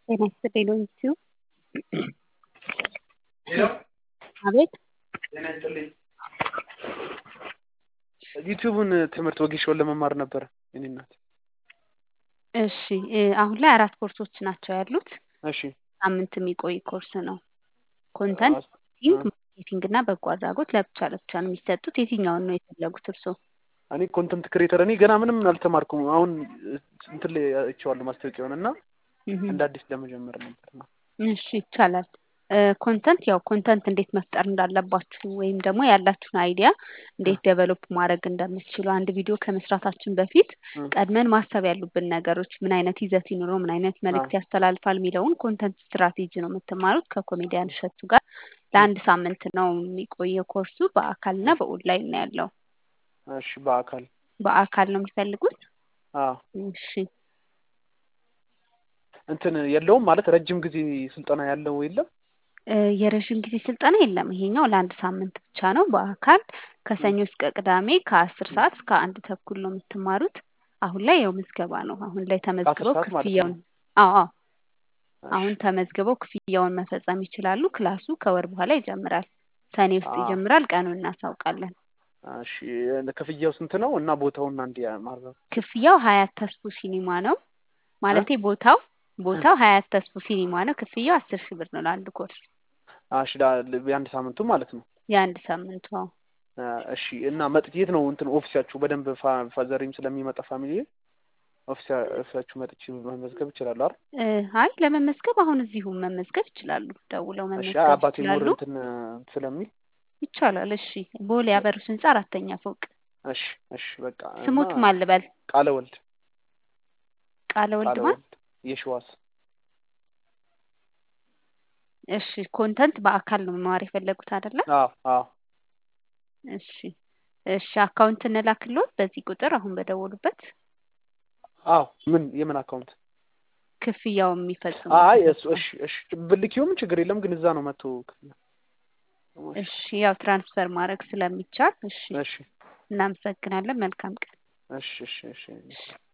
ጤና ይስጥልኝ ሎንጂቲዩብ አቤት ጤና ይስጥልኝ ዩቲዩብን ትምህርት ወጌሻውን ለመማር ነበር የኔ እናት። እሺ እ አሁን ላይ አራት ኮርሶች ናቸው ያሉት። እሺ ሳምንት የሚቆይ ኮርስ ነው። ኮንተንት ማርኬቲንግ፣ ማርኬቲንግ እና በጎ አድራጎት ለብቻ ለብቻ ነው የሚሰጡት። የትኛውን ነው የፈለጉት እርስዎ? እኔ ኮንተንት ክሬተር እኔ ገና ምንም አልተማርኩም። አሁን እንትን ላይ አይቼዋለሁ ማስታወቂያውን እና እንደ አዲስ ለመጀመር ነበር ነው። እሺ ይቻላል። ኮንተንት ያው ኮንተንት እንዴት መፍጠር እንዳለባችሁ ወይም ደግሞ ያላችሁን አይዲያ እንዴት ዴቨሎፕ ማድረግ እንደምትችሉ አንድ ቪዲዮ ከመስራታችን በፊት ቀድመን ማሰብ ያሉብን ነገሮች ምን አይነት ይዘት ይኑረው፣ ምን አይነት መልእክት ያስተላልፋል የሚለውን ኮንተንት ስትራቴጂ ነው የምትማሩት ከኮሜዲያን እሸቱ ጋር። ለአንድ ሳምንት ነው የሚቆየው ኮርሱ። በአካልና በኦንላይን ነው ያለው። እሺ በአካል በአካል ነው የሚፈልጉት? አዎ እሺ እንትን የለውም ማለት ረጅም ጊዜ ስልጠና ያለው የለም? የረዥም ጊዜ ስልጠና የለም። ይሄኛው ለአንድ ሳምንት ብቻ ነው በአካል ከሰኞ እስከ ቅዳሜ ከአስር ሰዓት እስከ አንድ ተኩል ነው የምትማሩት። አሁን ላይ ያው ምዝገባ ነው። አሁን ላይ ተመዝግበው ሰዓት ማለት ክፍያውን ነው? አዎ አዎ አሁን ተመዝግበው ክፍያውን መፈጸም ይችላሉ። ክላሱ ከወር በኋላ ይጀምራል። ሰኔ ውስጥ አዎ። ይጀምራል። ቀኑን እናሳውቃለን። እሺ ክፍያው ስንት ነው? እና ቦታውና እንዲ ማረፍ ክፍያው ሀያት ተስፉ ሲኒማ ነው ማለቴ ቦታው ቦታው ሀያት ተስፉ ሲኒማ ነው። ክፍያው አስር ሺህ ብር ነው ለአንድ ኮርስ እሺ የአንድ ሳምንቱ ማለት ነው። የአንድ ሳምንቱ አዎ። እሺ እና መጥቼ የት ነው እንትን ኦፊሳችሁ? በደንብ ፋ- ፋዘሬም ስለሚመጣ ፋሚሊ ኦፊሳ- ኦፊሳችሁ መጥቼ መመዝገብ ይችላሉ አይደል? እ አይ ለመመዝገብ አሁን እዚሁ መመዝገብ ይችላሉ። ደውለው እሺ መመዝገብ አባቴ ኑር ይችላሉ። እንትን ስለሚል ይቻላል። እሺ ቦሌ አበሩስ ህንጻ አራተኛ ፎቅ። እሺ እሺ በቃ ስሙት እና ማን ልበል? ቃለ ወልድ ቃለ ወልድ ቃለ ማን? ወልድ የሸዋስ እሺ ኮንተንት በአካል ነው መማር የፈለጉት አይደለ? አዎ አዎ እሺ እሺ አካውንት እንላክልዎት በዚህ ቁጥር አሁን በደወሉበት አዎ ምን የምን አካውንት? ክፍያው የሚፈጽሙ አይ እሱ እሺ እሺ ብልኪውም ችግር የለም ግን እዛ ነው መጥቶ ክፍያ እሺ ያው ትራንስፈር ማድረግ ስለሚቻል እሺ እሺ እናመሰግናለን። መልካም ቀን። እሺ እሺ እሺ እሺ